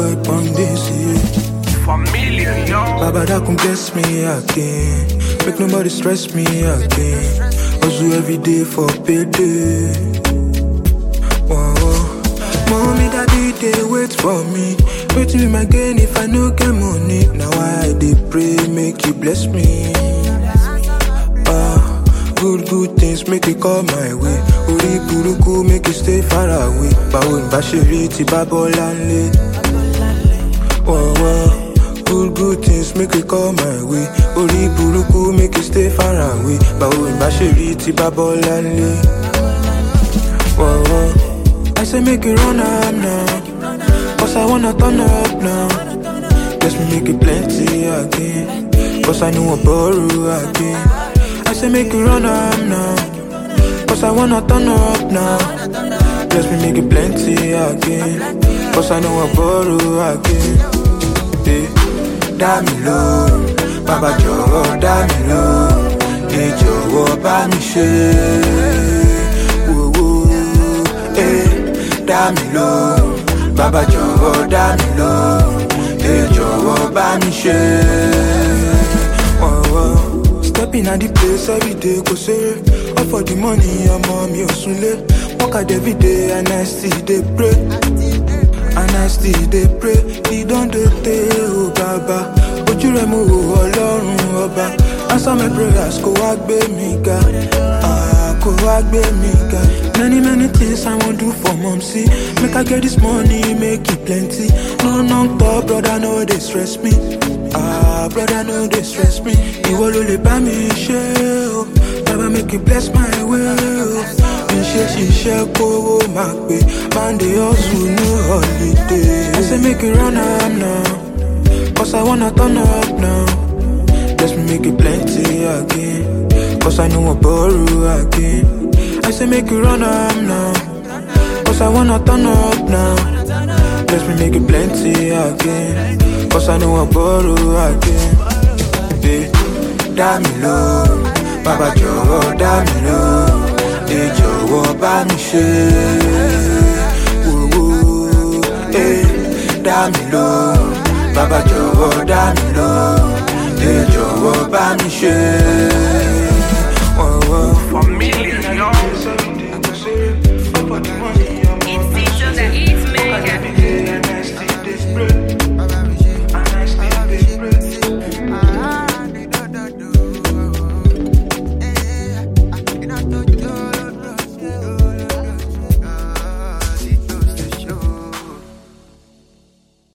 vibe on this, yeah. Familia, yo. Baba that come bless me again. Make nobody stress me again. Hustle every day for payday. Whoa, whoa. Mommy, daddy, they wait for me. Wait till my gain if I no get money. Now I they pray, make you bless me. Ah, good, good things make it come my way. Ori buruku make it stay far away. Bawo n bá ṣe rí ti bá bọ́lá ńlé. Whoa, whoa. Good, good things make it come my way. Ori buruku make it stay far away. Bawo n bá ṣe rí ti bá bọ́lá ńlé. Whoa, whoa. I say make it run up now. Cause I wanna turn up now. Bless me make it plenty again. Cause I know I borrow again. I say make it run up now. Cause I wanna turn up now. Bless me make it plenty again. Cause I know I borrow again. Yeah. Dá mi lóhùn, bàbá jọ̀wọ́ dá mi lóhùn. Ẹ jọ̀wọ́ bá mi ṣe. Wò wò, eh. Dá mi lóhùn, bàbá jọ̀wọ́ dá mi lóhùn. Ẹ jọ̀wọ́ bá mi ṣe. Whoa, whoa. Stepping at the place every day, go say. All for the money, ọmọ mi ò sunlé. Work hard every day and I still dey pray. And I still dey pray. He don dey tey o bàbá. Ojú rẹ̀ mo wò ọlọ́run ọba. Answer my prayers kó wá gbé mi ga. Ah, kó wá gbé mi ga. Many many things I wan do for mom see. Make I get this money, make it plenty. No knock top, brother no dey stress me. Ah, brother no dey stress me. Ìwọ ló lè bá mi ṣe o. Baba make you bless my way o. Mi ṣe ṣiṣẹ́ kówó máa pè. Monday hustle no holiday. I say make you run am now. Cause I wanna turn up now. Bless me make it plenty again. Cause I know I borrow again. I say make you run up now. Cause I wanna turn up now. Bless me make it plenty again. Cause I know I borrow again. Yeah. Dá mi lóhùn, bàbá jọ̀wọ́ dá mi lóhùn. Ẹ jọ̀wọ́ bá mi ṣe. Wò wò, eh. Dá mi lóhùn, bàbá jọ̀wọ́ dá mi lóhùn. Ẹ jọ̀wọ́ bá mi ṣe.